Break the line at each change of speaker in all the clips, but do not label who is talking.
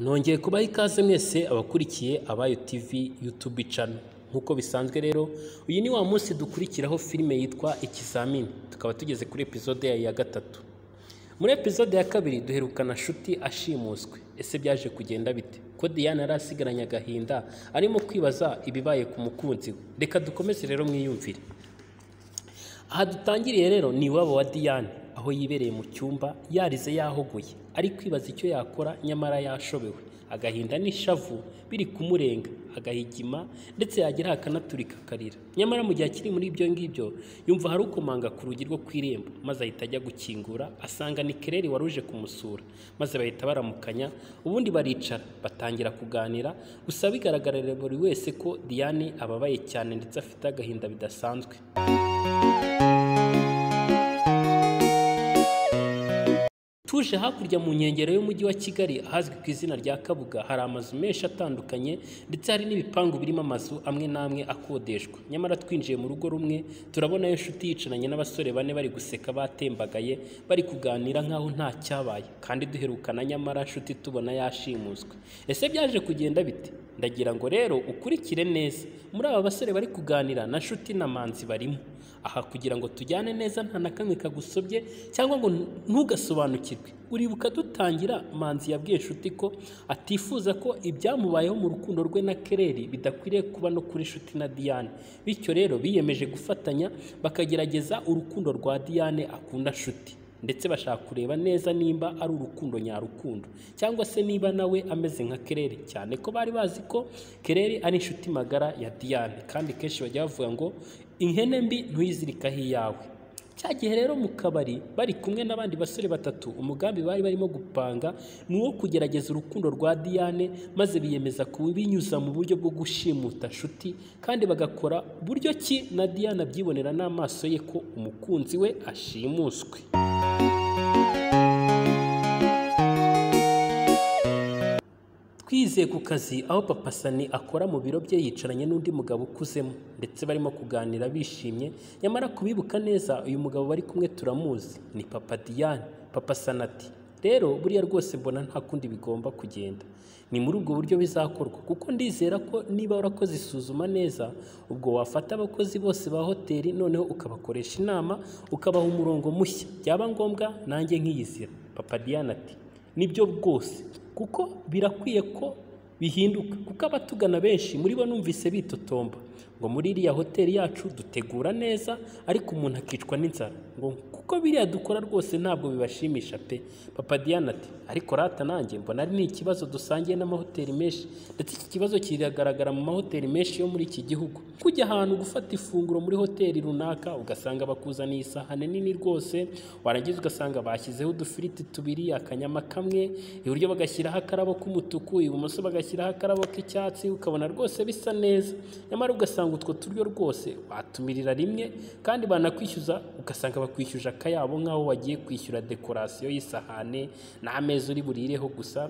nongeye kubaha ikaze mwese abakurikiye abayo tv youtube channel nk'uko bisanzwe rero uyu ni wa munsi dukurikiraho filime yitwa ikizamini tukaba tugeze kuri epizode yayo ya gatatu muri epizode ya kabiri duherukana shuti ashimuswe ese byaje kugenda bite ko diana yari asigaranye agahinda arimo kwibaza ibibaye ku mukunzi we reka dukomeze rero mwiyumvire aha dutangiriye rero ni iwabo wa diane aho yibereye mu cyumba yarize yahogoye ari kwibaza icyo yakora nyamara yashobewe agahinda n'ishavu biri kumurenga agahigima ndetse yagira akanaturika akarira nyamara mu gihe akiri muri ibyo ngibyo yumva hari ukomanga ku rugi rwo ku irembo maze ahita ajya gukingura asanga ni kereri wari uje kumusura maze bahita baramukanya ubundi baricara batangira kuganira gusa bigaragarira buri wese ko diane ababaye cyane ndetse afite agahinda bidasanzwe Tuje hakurya mu nkengero y'umujyi wa Kigali ahazwi ku izina rya Kabuga hari amazu menshi atandukanye ndetse hari n'ibipangu birimo amazu amwe n'amwe akodeshwa. Nyamara twinjiye mu rugo rumwe turabonayo inshuti yicaranye n'abasore bane bari guseka batembagaye bari kuganira nk'aho nta cyabaye kandi duherukana nyamara inshuti tubona yashimuswe. Ese byaje kugenda bite? Ndagira ngo rero ukurikire neza muri aba basore bari kuganira na nshuti na manzi barimo. Aha kugira ngo tujyane neza nta na kamwe kagusobye cyangwa ngo ntugasobanukirwe. Uribuka dutangira manzi yabwiye nshuti ko atifuza ko ibyamubayeho mu rukundo rwe na Kereri bidakwiriye kuba no kuri nshuti na Diane. Bityo rero biyemeje gufatanya bakagerageza urukundo rwa Diane akunda nshuti. ndetse bashaka kureba neza nimba ari urukundo nyarukundo cyangwa se niba nawe ameze nka kerere cyane ko bari bazi ko kerere ari inshuti magara ya diane kandi kenshi bajya bavuga ngo ihene mbi ntuyizirikaho iyawe cya gihe rero mu kabari bari kumwe n'abandi basore batatu umugambi bari barimo gupanga ni uwo kugerageza urukundo rwa diane maze biyemeza kubinyuza mu buryo bwo gushimuta nshuti kandi bagakora buryo ki na diane abyibonera n'amaso ye ko umukunzi we ashimuswe twizeye ku kazi aho papa sani akora mu biro bye yicaranye n'undi mugabo ukuzemo ndetse barimo kuganira bishimye nyamara kubibuka neza uyu mugabo bari kumwe turamuzi ni papa diane papa sani ati rero buriya rwose mbona nta kundi bigomba kugenda ni muri ubwo buryo bizakorwa kuko ndizera ko niba warakoze isuzuma neza ubwo wafata abakozi bose ba hoteli noneho ukabakoresha inama ukabaha umurongo mushya byaba ngombwa nanjye nkiyizira papa diane ati nibyo rwose kuko birakwiye ko bihinduka kuko abatugana benshi muri bo numvise bitotomba ngo muri iriya hoteli yacu dutegura neza ariko umuntu akicwa n'inzara ngo kuko biriya dukora rwose ntabwo bibashimisha pe papa diane ati ariko rata nanjye mbona ari n'ikibazo dusangiye n'amahoteli menshi ndetse iki kibazo kiragaragara mu mahoteli menshi yo muri iki gihugu kujya ahantu gufata ifunguro muri hoteli runaka ugasanga bakuzaniye isahane nini rwose warangiza ugasanga bashyizeho udufiriti tubiri akanyama kamwe iburyo bagashyiraho akarabo k'umutuku ibumoso bagashyiraho akarabo k'icyatsi ukabona rwose bisa neza nyamara ugasanga utwo turyo rwose watumirira rimwe kandi banakwishyuza ugasanga bakwishyuje akayabo nk'aho wagiye kwishyura dekorasiyo y'isahane n'ameza uri burireho gusa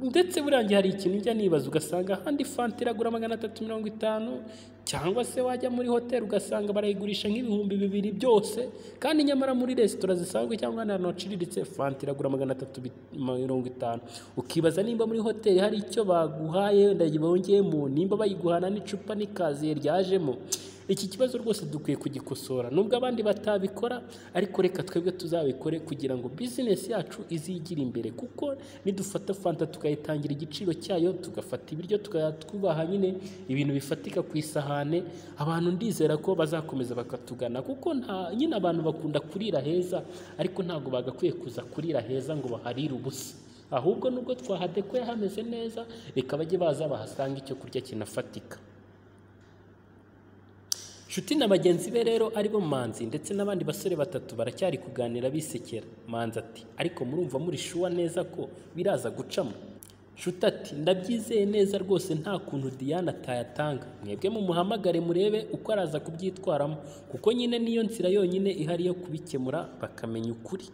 ndetse burangiye hari ikintu ujya nibaza ugasanga ahandi fanta iragura magana atatu mirongo itanu cyangwa se wajya muri hoteli ugasanga barayigurisha nk'ibihumbi bibiri byose kandi nyamara muri resitora zisanzwe cyangwa ahantu haciriritse fanta iragura magana atatu mirongo itanu ukibaza nimba muri hoteli hari icyo baguhaye wenda bongeyemo nimba bayiguhana n'icupa n'ikaziye ryajemo iki kibazo rwose dukwiye kugikosora nubwo abandi batabikora ariko reka twebwe tuzabikore kugira ngo bizinesi yacu izigire imbere kuko nidufata fanta tukayitangira igiciro cyayo tugafata ibiryo tukayatwubaha nyine ibintu bifatika ku isahane abantu ndizera ko bazakomeza bakatugana kuko nta nyine abantu bakunda kurira heza ariko ntabwo bagakwiye kuza kurira heza ngo baharire ubusa ahubwo nubwo twahadekoye hameze neza reka bajye baza bahasanga icyo kurya kinafatika Nshuti na bagenzi be rero aribo Manzi ndetse n'abandi basore batatu baracyari kuganira bisekera. Manzi ati ariko murumva muri shuwa neza ko biraza gucamo. Nshuti ati ndabyizeye neza rwose nta kuntu Diane atayatanga. Mwebwe mumuhamagare murebe uko araza kubyitwaramo kuko nyine niyo nzira yonyine ihari yo kubikemura bakamenya ukuri.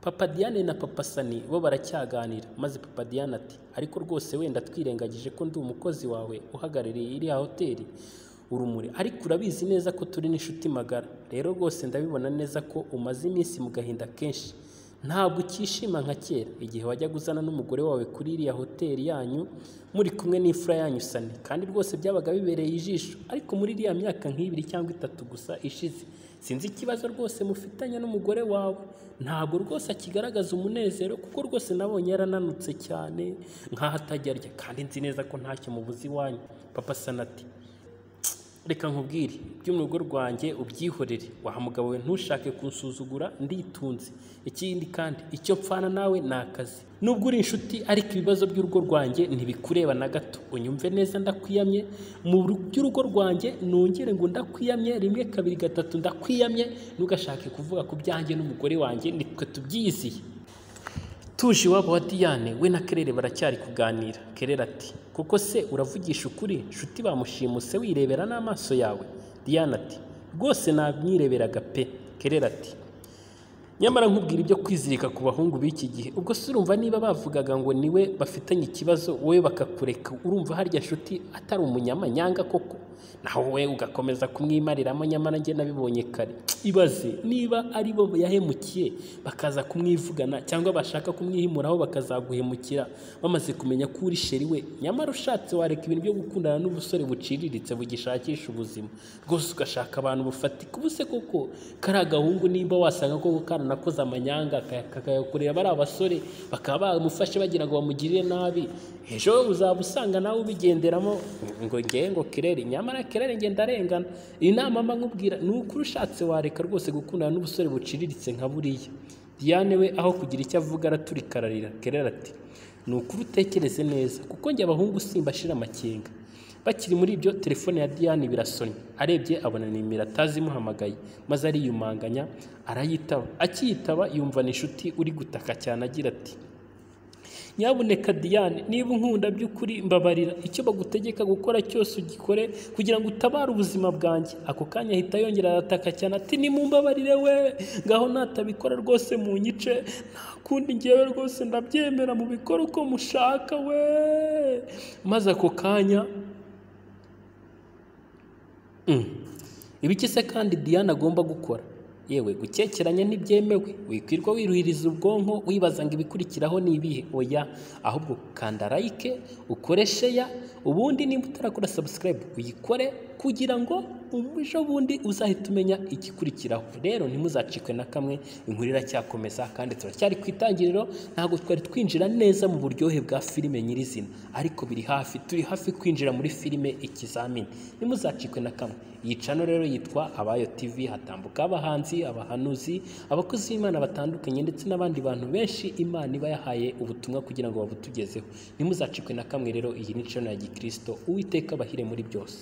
Papa Diane na Papa Sani bo baracyaganira maze Papa Diane ati ariko rwose wenda twirengagije ko ndi umukozi wawe uhagarariye iriya hoteli urumuri ariko urabizi neza ko turi n'inshuti magara rero rwose ndabibona neza ko umaze iminsi mu gahinda kenshi ntabwo ukishima nka kera igihe wajyaga uzana n'umugore wawe kuri iriya hoteli yanyu muri kumwe n'imfura yanyu sani kandi rwose byabaga bibereye ijisho ariko muri iriya myaka nk'ibiri cyangwa itatu gusa ishize sinzi ikibazo rwose mufitanye n'umugore wawe ntabwo rwose akigaragaza umunezero kuko rwose nabonye yarananutse cyane nk'aho atajya arya kandi nzi neza ko ntacyo mubuze iwanyu papa sanati reka nkubwire iby'urugo rwanjye ubyihorere waha mugabo we ntushake kunsuzugura nditunze ikindi kandi icyo mpfana nawe ni akazi nubwo uri inshuti ariko ibibazo by'urugo rwanjye ntibikureba na gato unyumve neza ndakwiyamye mu ru- by'urugo rwanjye nongere ngo ndakwiyamye rimwe kabiri gatatu ndakwiyamye ntugashake kuvuga ku byanjye n'umugore wanjye nitwe tubyiziye tuje iwabo wa Diane we na Kerere baracyari kuganira Kerere ati kuko se uravugisha ukuri nshuti bamushimuse wirebera n'amaso yawe Diane ati rwose namwireberaga pe Kerere ati nyamara nkubwira ibyo kwizirika ku bahungu b'iki gihe ubwo se urumva niba bavugaga ngo niwe bafitanye ikibazo wowe bakakureka urumva harya nshuti atari umunyamanyanga koko naho wowe ugakomeza kumwimariramo nyamara njye nabibonye kare ibaze niba ari bo yahemukiye bakaza kumwivugana cyangwa bashaka kumwihimuraho bakazaguhemukira bamaze kumenya ko uri sheri we nyamara ushatse wareka ibintu byo gukundana n'ubusore buciriritse bugishakisha ubuzima rwose ugashaka abantu bufatika ubu se koko kariya gahungu nimba wasanga koko karanakoze amanyanga kaya- kakayakorera bariya basore bakaba bamufashe bagira ngo bamugirire nabi ejo uzaba usanga nawe ubigenderamo ngo ngewe ngo kirere nyamara kirere nge ndarengana inama mba nkubwira ni ukuri ushatse wareka rwose gukundana n'ubusore buciriritse nka buriya Diane we aho kugira icyo avuga araturikararira kerera ati ni ukuri utekereze neza kuko njye abahungu simbashira amakenga bakiri muri ibyo telefone ya Diane birasonye arebye abona ni miratazi imuhamagaye maze ariyumanganya arayitaba akiyitaba yumva ni inshuti uri gutaka cyane agira ati nyabuneka Diane niba unkunda by'ukuri mbabarira icyo bagutegeka gukora cyose ugikore kugira ngo utabare ubuzima bwanjye ako kanya ahita yongera arataka cyane ati nimumbabarire we ngaho natabikora rwose mu nyice nta kundi ngewe rwose ndabyemera mu bikora uko mushaka we maze ako kanya ibiki se kandi Diane agomba gukora yewe gukekeranya ntibyemewe wikwirwa wiruhiriza ubwonko wibaza ngo ibikurikiraho ni ibihe oya ahubwo kanda like ukore sheya ubundi niba utarakora subscribe uyikore kugira ngo ejo bundi uzahita umenya igikurikiraho rero ntimuzacikwe na kamwe inkuru iracyakomeza kandi turacyari ku itangiriro ntabwo twari twinjira neza mu buryohe bwa filime nyirizina ariko biri hafi turi hafi kwinjira muri filime ikizamini ntimuzacikwe na kamwe iyi cano rero yitwa abayo tv hatambuka abahanzi abahanuzi abakozi b'imana batandukanye ndetse n'abandi bantu benshi imana iba yahaye ubutumwa kugira ngo babutugezeho ntimuzacikwe na kamwe rero iyi ni cano ya gikristo uwiteka abahire muri byose